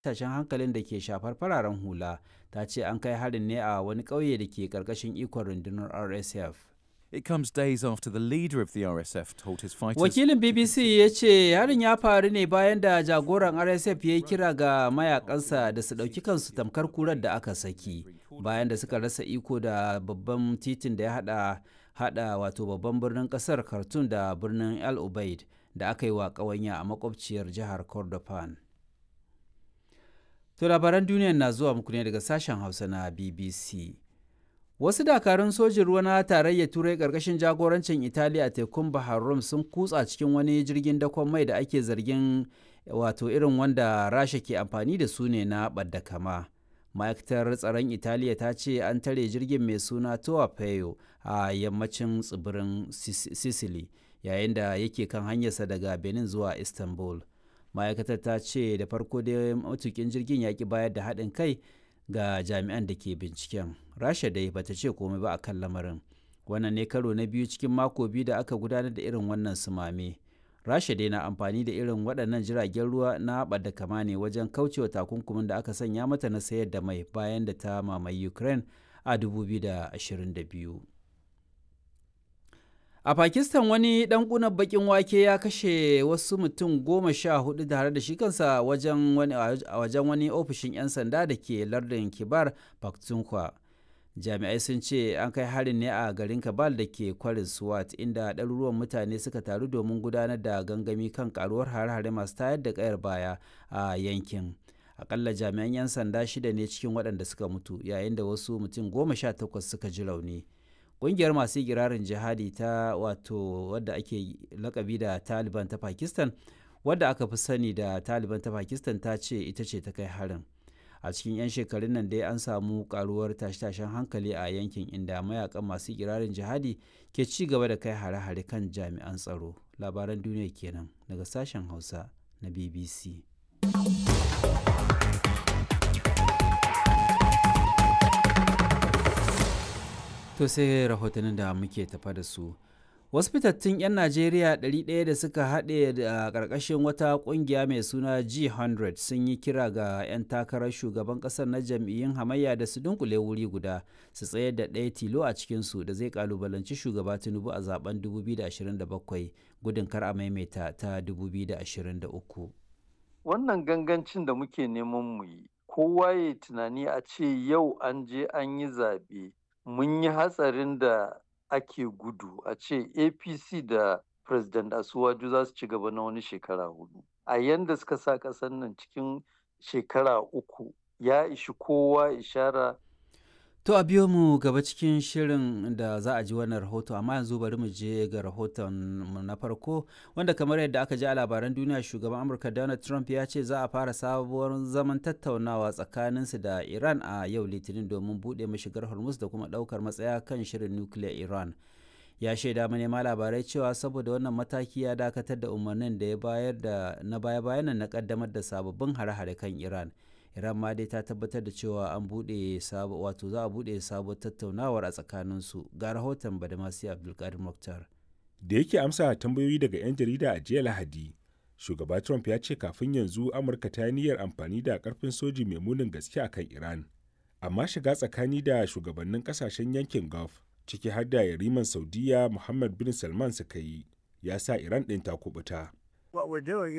tashin hankalin da ke shafar fararen hula ta ce an kai harin ne a wani ƙauye da ke ƙarƙashin ikon rundunar rsf It comes days after the leader of the RSF told his fighters. wakilin bbc ya ce harin ya faru ne bayan da jagoran rsf ya yi kira ga mayakansa da su ɗauki kansu tamkar kurar da aka saki bayan da suka rasa iko da babban titin da ya hada hada wato babban birnin kasar khartoum da birnin el ubaid da aka yi wa ƙawanya a makwabciyar jihar kordofan to labaran duniya na zuwa muku ne daga sashen hausa na bbc Wasu dakarun sojin ruwa na tarayyar Turai ƙarƙashin jagorancin Italiya a tekun Bahar Rum sun kutsa cikin wani jirgin dakon mai da ake zargin wato irin wanda Rasha ke amfani da su ne na ɓadda kama. Ma'aikatar tsaron Italiya ta ce an tare jirgin mai suna Toa Peyo a yammacin tsibirin Sicily yayin da yake kan hanyarsa daga Benin zuwa Istanbul. Ma'aikatar ta ce da farko dai matukin jirgin ya ki bayar da haɗin kai ga jami'an da ke binciken rasha dai bata ce komai ba a kan lamarin wannan ne karo na biyu cikin mako biyu da aka gudanar da irin wannan sumame rasha dai na amfani da irin waɗannan jiragen ruwa na da kama ne wajen kaucewa takunkumin da aka sanya mata na sayar da mai bayan da ta mamaye ukraine a 2022 A Pakistan wani ɗan ƙunar baƙin wake ya kashe wasu mutum goma sha hudu tare da shi kansa wajen wani, wajen wani ofishin 'yan sanda da ke lardin Kibar Pakhtunkhwa. Jami'ai sun ce an kai harin ne a garin Kabal da ke kwarin Swat inda ɗaruruwan mutane suka taru domin gudanar da gangami kan karuwar hare-hare masu tayar da ƙayar baya a yankin. Akalla jami'an 'yan sanda shida ne cikin waɗanda suka mutu yayin da wasu mutum goma sha takwas suka ji rauni. kungiyar masu igirarin jihadi ta wato wadda ake lakabi da taliban ta pakistan wadda aka fi sani da taliban ta pakistan ta ce ita ce ta kai harin a cikin 'yan shekarun nan dai an samu karuwar tashe-tashen hankali a yankin inda mayakan masu igirarin jihadi ke ci gaba da kai hare-hare kan jami'an tsaro labaran duniya kenan daga sashen hausa na bbc To sai rahotannin da muke tafa da su. Wasu fitattun 'yan Najeriya 100 da suka haɗe da ƙarƙashin wata ƙungiya mai suna G100 sun yi kira ga 'yan takarar shugaban ƙasar na jam'iyyun hamayya da su dunkule wuri guda su tsayar da ɗaya tilo a cikinsu da zai ƙalubalanci shugaba Tinubu a zaben 2027 gudun kar a maimaita ta 2023. Wannan gangancin da muke neman mu yi, kowa ya tunani a ce yau an je an yi zaɓe. mun yi hatsarin da ake gudu a ce apc da president asuwaju za su ci gaba na wani shekara hudu a yanda suka sa ƙasar nan cikin shekara uku ya ishi kowa ishara To a biyo mu gaba cikin shirin da za a ji wannan rahoto amma yanzu bari mu je ga rahoton mu na farko wanda kamar yadda aka ji a labaran duniya shugaban Amurka Donald Trump ya ce za a fara sabuwar zaman tattaunawa tsakaninsu da Iran a yau Litinin domin buɗe mashigar Hormuz da kuma ɗaukar matsaya kan shirin nukiliyar Iran. Ya shaida manema labarai cewa saboda wannan mataki ya dakatar da umarnin da ya bayar da na baya-bayan na kaddamar da sababbin hare-hare kan Iran. iran ma dai ta tabbatar da cewa an buɗe wato za a buɗe sabuwar tattaunawar a tsakaninsu ga rahoton badamasi abdulkadir muktar da yake amsa tambayoyi daga 'yan jarida a jiya lahadi shugaba trump ya ce kafin yanzu amurka ta yi niyyar amfani da karfin soji mai munin gaske a kan iran amma shiga tsakani da shugabannin kasashen yankin gulf ciki har da yariman saudiya muhammad bin salman suka yi ya sa iran ɗin ta kubuta